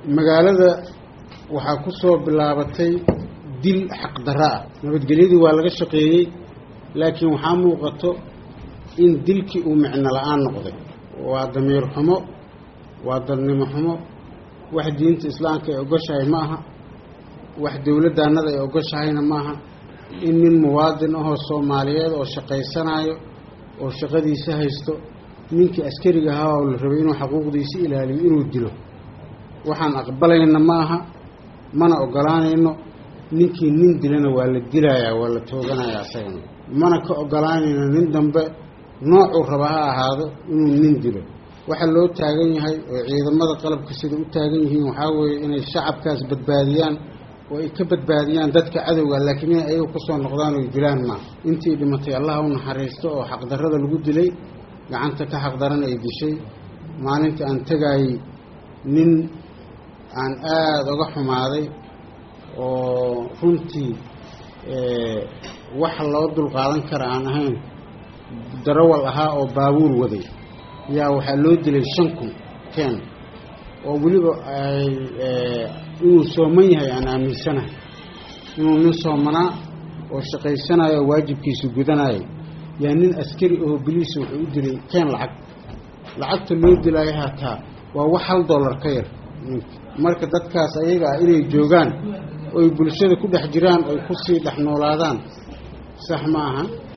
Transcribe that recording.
magaalada waxaa ku soo bilaabatay dil xaqdarro ah nabadgelyadii waa laga shaqeeyey laakiin waxaa muuqato in dilkii uu micno la-aan noqday waa damiir xumo waa dadnimo xumo wax diinta islaamka ay ogoshahay ma aha wax dowladdaannada ay ogoshahayna ma aha in nin muwaadin ahoo soomaaliyeed oo shaqaysanayo oo shaqadiisa haysto ninkii askariga ahaa oo la rabay inuu xaquuqdiisa ilaaliyo inuu dilo waxaan aqbalayna ma aha mana ogolaanayno ninkii nin dilana waa la dilayaa waa la tooganayaa asagana mana ka ogolaanayno nin dambe noocuu raba ha ahaado inuu nin dilo waxa loo taagan yahay oo ciidamada qalabka sida u taagan yihiin waxaa weeye inay shacabkaas badbaadiyaan oo ay ka badbaadiyaan dadka cadowga laakiin inay ayaga kusoo noqdaan oy dilaan maaha intii dhimatay allah u naxariisto oo xaqdarrada lagu dilay gacanta ka xaqdaran ay dishay maalintii aan tegaayey nin aan aada uga xumaaday oo runtii waxa loo dulqaadan kara aan ahayn darawal ahaa oo baabuur waday yaa waxaa loo dilay shan kun ken oo weliba ay inuu sooman yahay aan aaminsanahay inuu nin soomanaa oo shaqaysanayo oo waajibkiisa gudanayo yaa nin askari oo biliisa wuxuu u dilay keen lacag lacagta loo dilaayo hataa waa wax hal dollar ka yar marka dadkaas ayaga ah inay joogaan oy bulshada ku dhex jiraan oy kusii dhex noolaadaan sax ma aha